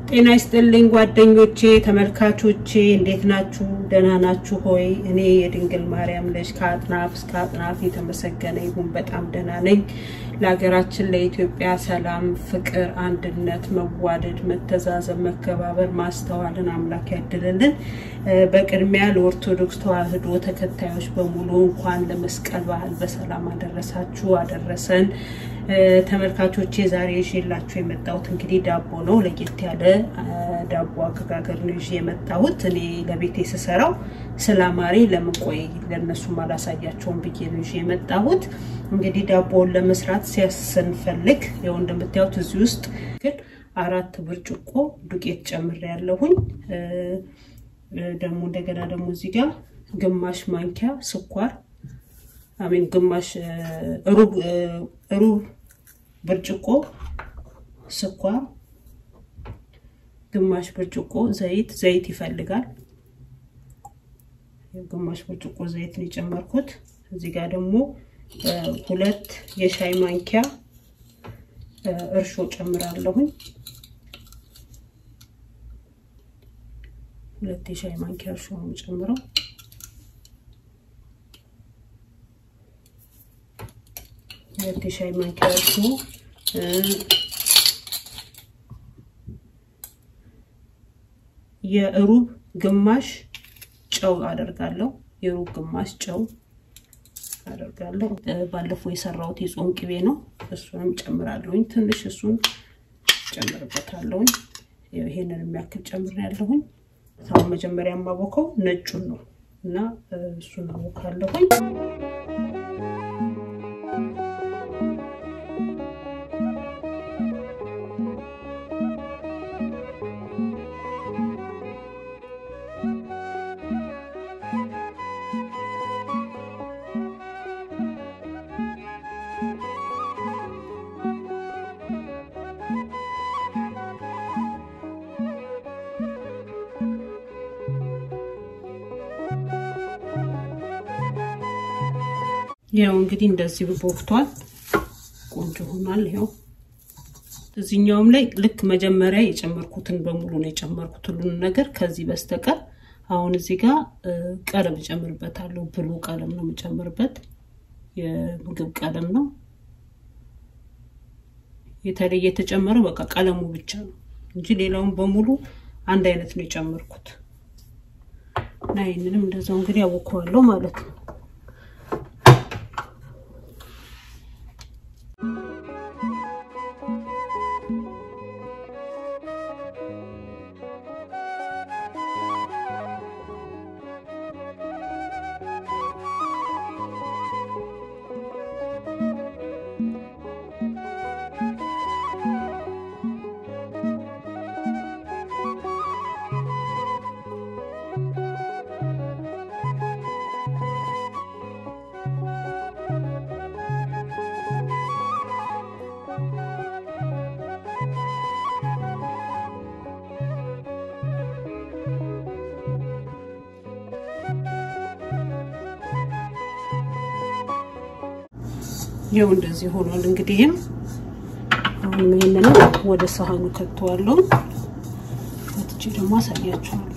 ጤና ይስጥልኝ ጓደኞቼ፣ ተመልካቾቼ እንዴት ናችሁ? ደህና ናችሁ ሆይ? እኔ የድንግል ማርያም ልጅ ከአጥናፍ እስከ አጥናፍ የተመሰገነ ይሁን በጣም ደህና ነኝ። ለሀገራችን ለኢትዮጵያ ሰላም፣ ፍቅር፣ አንድነት፣ መዋደድ፣ መተዛዘብ፣ መከባበር፣ ማስተዋልን አምላክ ያድልልን። በቅድሚያ ለኦርቶዶክስ ተዋሕዶ ተከታዮች በሙሉ እንኳን ለመስቀል በዓል በሰላም አደረሳችሁ አደረሰን። ተመልካቾቼ ዛሬ ይዤላችሁ የመጣሁት እንግዲህ ዳቦ ነው። ለየት ያለ ዳቦ አገጋገር ነው ይዤ የመጣሁት። እኔ ለቤቴ ስሰራው ስላማሬ ለምን ቆይ ለእነሱም አላሳያቸውም ብዬ ነው ይዤ የመጣሁት። እንግዲህ ዳቦውን ለመስራት ሲያስንፈልግ ያው እንደምታዩት እዚህ ውስጥ ግን አራት ብርጭቆ ዱቄት ጨምሬ ያለሁኝ ደግሞ እንደገና ደግሞ እዚህ ጋር ግማሽ ማንኪያ ስኳር አሜን ግማሽ ሩብ ሩብ ብርጭቆ ስኳር፣ ግማሽ ብርጭቆ ዘይት ዘይት ይፈልጋል። ግማሽ ብርጭቆ ዘይት ነው የጨመርኩት። እዚህ ጋር ደግሞ ሁለት የሻይ ማንኪያ እርሾ ጨምራለሁኝ። ሁለት የሻይ ማንኪያ እርሾ ነው የጨምረው። ሁለት የሻይ ማንኪያ እርሾ የሩብ ግማሽ ጨው አደርጋለሁ። የሩብ ግማሽ ጨው አደርጋለሁ። ባለፈው የሰራሁት የጾም ቅቤ ነው። እሱንም ጨምራለሁኝ። ትንሽ እሱን ጨምርበታለሁኝ። ይሄንን የሚያክል ጨምር ያለሁኝ። አሁን መጀመሪያ የማቦከው ነጩን ነው እና እሱን አቦካለሁኝ። ያው እንግዲህ እንደዚህ ቦክቷል፣ ቆንጆ ሆኗል። ይኸው እዚህኛውም ላይ ልክ መጀመሪያ የጨመርኩትን በሙሉ ነው የጨመርኩት ሁሉንም ነገር ከዚህ በስተቀር። አሁን እዚህ ጋር ቀለም እጨምርበታለሁ። ብሉ ቀለም ነው የምጨምርበት፣ የምግብ ቀለም ነው። የተለየ የተጨመረው በቃ ቀለሙ ብቻ ነው እንጂ ሌላውን በሙሉ አንድ አይነት ነው የጨመርኩት እና ይህንንም እንደዛው እንግዲህ አቦከዋለሁ ማለት ነው። ይኸው እንደዚህ ሆኗል። እንግዲህም አሁን ይሄንን ወደ ሳህኑ ከተዋለሁ። ወጥቼ ደግሞ አሳያችኋለሁ።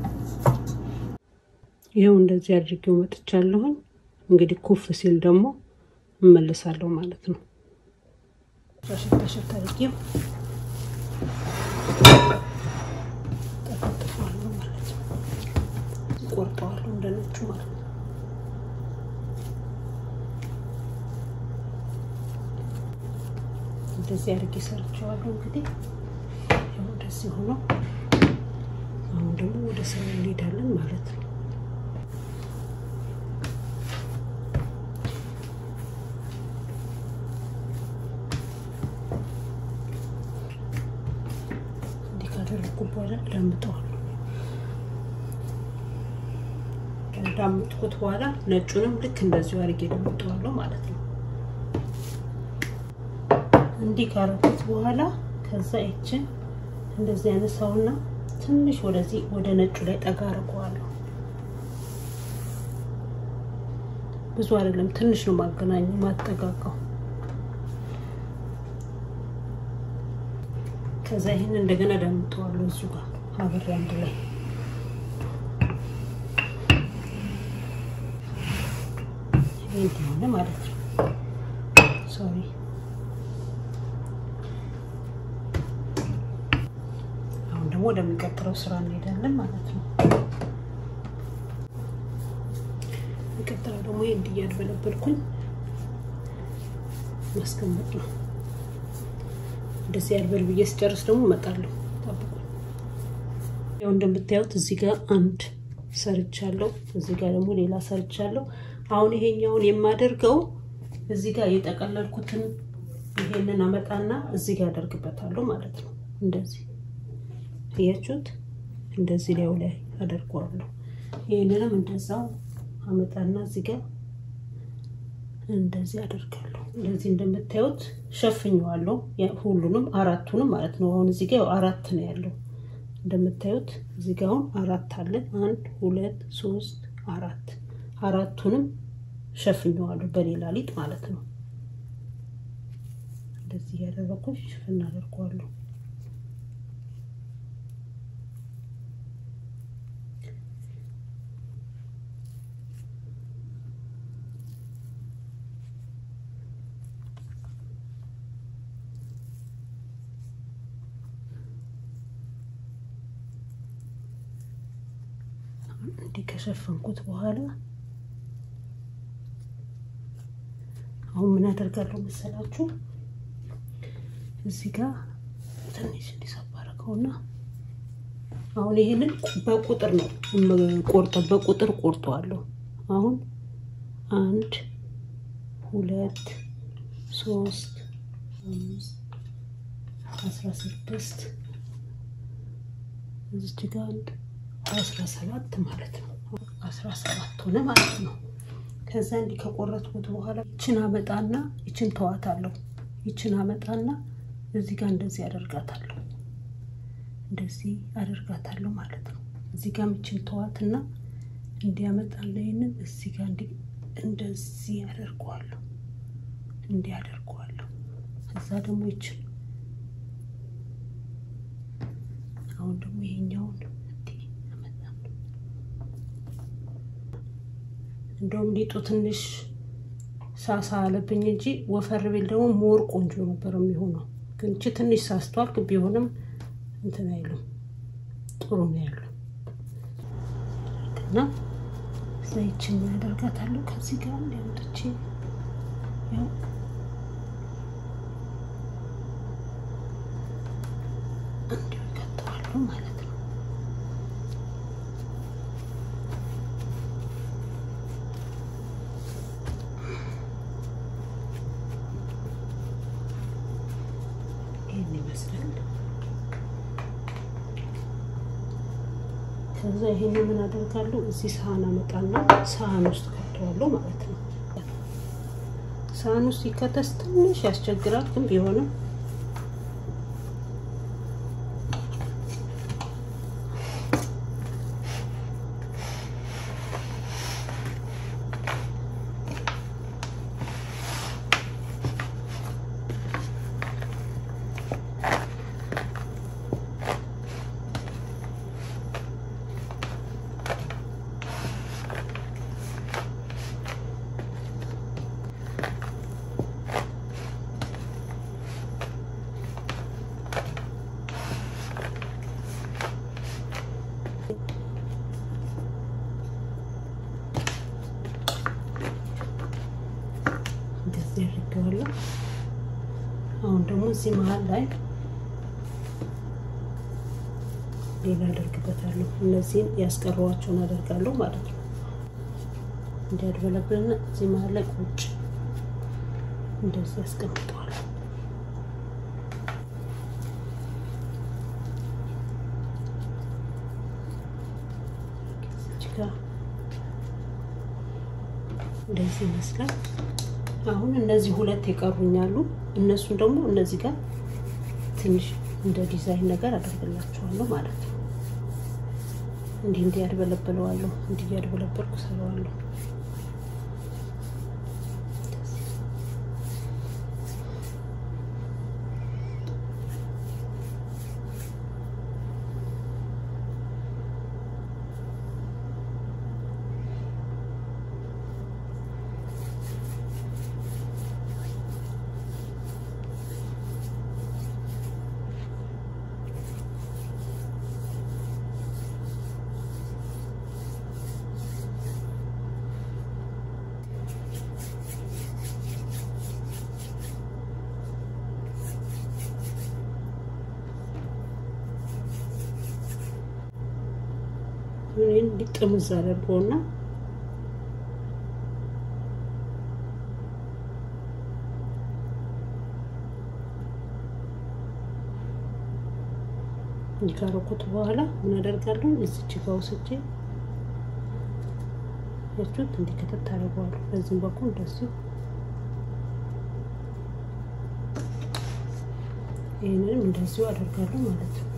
ይኸው እንደዚህ አድርጌው መጥቻለሁኝ። እንግዲህ ኩፍ ሲል ደግሞ እመለሳለሁ ማለት ነው። ሸታ ሸታ አድርጌው ጠፈጥፈዋለሁ ማለት ነው። ቆርጠዋለሁ እንደነጩ ማለት ነው። እንደዚህ አድርጌ ሰርቼዋለሁ። እንግዲህ ያው እንደዚህ ሆኖ አሁን ደግሞ ወደ ስራ እንሄዳለን ማለት ነው። እንዲህ ካደረግኩ በኋላ ዳምጠዋለሁ። ዳምጥኩት በኋላ ነጩንም ልክ እንደዚሁ አድርጌ ዳምጠዋለሁ ማለት ነው። እንዲህ ካረኩት በኋላ ከዛ ይችን እንደዚህ ያነሳውና ትንሽ ወደዚህ ወደ ነጩ ላይ ጠጋ አድርገዋለሁ። ብዙ አይደለም፣ ትንሽ ነው ማገናኘ ማጠጋጋው። ከዛ ይህን እንደገና ዳምጠዋለሁ እዚሁ ጋር አብሬ አንድ ላይ ይህ ሆነ ማለት ነው። ሶሪ አሁን ደግሞ ወደሚቀጥለው ስራ እንሄዳለን ማለት ነው። የሚቀጥለው ደግሞ ይህ እንዲያድበለበልኩኝ ማስቀመጥ ነው። እንደዚህ ያልበል ብዬ ስጨርስ ደግሞ እመጣለሁ። ጠብቁ። ያው እንደምታዩት እዚህ ጋር አንድ ሰርቻለሁ፣ እዚህ ጋር ደግሞ ሌላ ሰርቻለሁ። አሁን ይሄኛውን የማደርገው እዚህ ጋር የጠቀለልኩትን ይሄንን አመጣና እዚህ ጋር አደርግበታለሁ ማለት ነው። እንደዚህ እያችሁት፣ እንደዚህ ላዩ ላይ አደርገዋለሁ። ይሄንንም እንደዛው አመጣና እዚህ ጋር እንደዚህ አደርጋለሁ። እንደዚህ እንደምታዩት ሸፍኘዋለሁ፣ ሁሉንም አራቱንም ማለት ነው። አሁን እዚህ ጋር አራት ነው ያለው እንደምታዩት እዚህ ጋር አሁን አራት አለ። አንድ ሁለት ሶስት አራት አራቱንም ሸፍኘዋለሁ በሌላ ሊጥ ማለት ነው። እንደዚህ ያደረኩኝ ሽፍን አደርገዋለሁ። እንዲህ ከሸፈንኩት በኋላ አሁን ምን አደርጋለሁ መሰላችሁ? እዚህ ጋር ትንሽ እንዲሰባ አደረገውና አሁን ይሄንን በቁጥር ነው ቆርጠው በቁጥር ቆርጠዋለሁ። አሁን አንድ ሁለት ሶስት አምስት አስራ ስድስት እዚች ጋር አንድ አስራ ሰባት ማለት ነው። አስራ ሰባት ሆነ ማለት ነው። ከዛ እንዲህ ከቆረጥኩት በኋላ ይችን አመጣና ይችን ተዋታለሁ። ይችን አመጣና እዚህ ጋር እንደዚህ አደርጋታለሁ። እንደዚህ አደርጋታለሁ ማለት ነው። እዚህ ጋር ይችን ተዋትና እንዲያመጣለ ይህንን እዚህ ጋር እንደዚህ አደርገዋለሁ። እንዲህ አደርገዋለሁ። እዛ ደግሞ ይችን አሁን ደግሞ ይሄኛውን እንደውም ሊጡ ትንሽ ሳሳ አለብኝ እንጂ ወፈር ቢል ደግሞ ሞር ቆንጆ ነበር የሚሆነው። ግን እቺ ትንሽ ሳስቷል፣ ቢሆንም እንትን አይሉም ጥሩ ነው ያለው እና ዘይችን ያደርጋታለሁ ከዚህ ጋር እንዲያምጥቼ ያው እንዲሁ ይቀጥዋሉ ማለት ነው። ይህን ይመስላል። ከዛ ይሄን ምን አደርጋለሁ እዚህ ሳህን አመጣና ሳህን ውስጥ ከተዋለሁ ማለት ነው። ሳህን ውስጥ ሲከተስ ትንሽ ያስቸግራል፣ ግን ቢሆንም እንደዚህ አድርጌዋለሁ። አሁን ደግሞ እዚህ መሀል ላይ ሌላ አደርግበታለሁ። እነዚህን ያስቀረዋቸውን አደርጋለሁ ማለት ነው። እንዲያድበለብልና እዚህ መሀል ላይ ቁጭ እንደዚህ ያስቀምጠዋለሁ። እንደዚህ ይመስላል። አሁን እነዚህ ሁለት የቀሩኛሉ። እነሱን ደግሞ እነዚህ ጋር ትንሽ እንደ ዲዛይን ነገር አደርግላቸዋለሁ ማለት ነው። እንዲህ እንዲህ ያድበለብለዋለሁ። እንዲህ ያድበለበልኩ ሰራዋለሁ። እንዲህ ጥምዝ አደርገውና ካረኩት በኋላ ምን አደርጋለሁ? እዚች ጋ ወስጄ ያችሁት እንዲህ ከተት አደርገዋለሁ። በዚህም በኩል እንደዚሁ ይህንንም እንደዚሁ አደርጋለሁ ማለት ነው።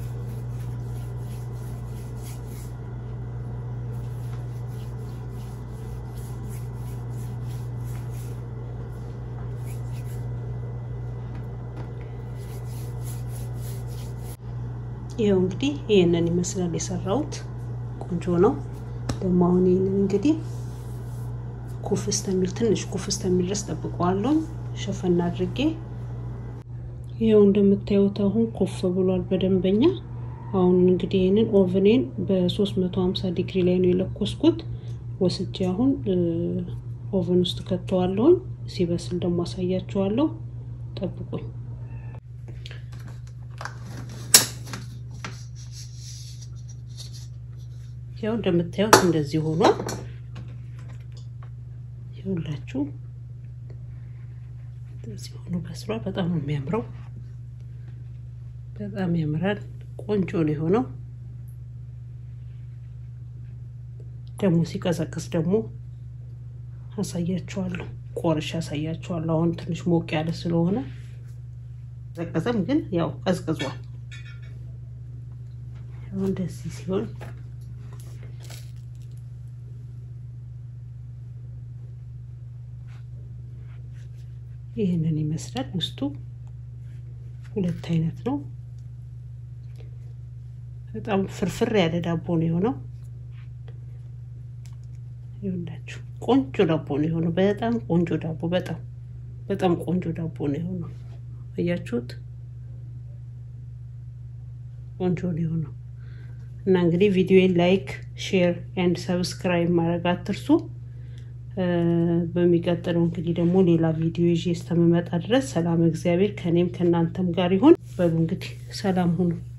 ይኸው እንግዲህ ይህንን ይመስላል የሰራሁት። ቆንጆ ነው። ደግሞ አሁን ይህንን እንግዲህ ኩፍ እስከሚል ትንሽ ኩፍ እስከሚል ድረስ ጠብቀዋለሁ ሸፈና አድርጌ። ይኸው እንደምታዩት አሁን ኩፍ ብሏል በደንበኛ። አሁን እንግዲህ ይህንን ኦቨኔን በ350 ዲግሪ ላይ ነው የለኮስኩት። ወስጄ አሁን ኦቨን ውስጥ ከተዋለሁኝ። ሲበስል ደግሞ አሳያችኋለሁ። ጠብቁኝ። ያው እንደምታዩት እንደዚህ ሆኗል። ይኸውላችሁ እንደዚህ ሆኖ በስሏል። በጣም ነው የሚያምረው። በጣም ያምራል። ቆንጆ ነው የሆነው። ደግሞ ሲቀዘቅዝ ደግሞ አሳያችኋለሁ። ቆርሼ አሳያችኋለሁ። አሁን ትንሽ ሞቅ ያለ ስለሆነ ቀዘቀዘም፣ ግን ያው ቀዝቅዟል። እንደዚህ ሲሆን ይህንን ይመስላል። ውስጡ ሁለት አይነት ነው። በጣም ፍርፍር ያለ ዳቦ ነው የሆነው። ይኸውላችሁ ቆንጆ ዳቦ ነው የሆነው። በጣም ቆንጆ ዳቦ፣ በጣም በጣም ቆንጆ ዳቦ ነው የሆነው። አያችሁት? ቆንጆ ነው የሆነው እና እንግዲህ ቪዲዮን ላይክ፣ ሼር ኤንድ ሰብስክራይብ ማድረግ አትርሱ። በሚቀጥለው እንግዲህ ደግሞ ሌላ ቪዲዮ ይዤ እስከምመጣ ድረስ ሰላም እግዚአብሔር ከእኔም ከእናንተም ጋር ይሁን። በሉ እንግዲህ ሰላም ሁኑ።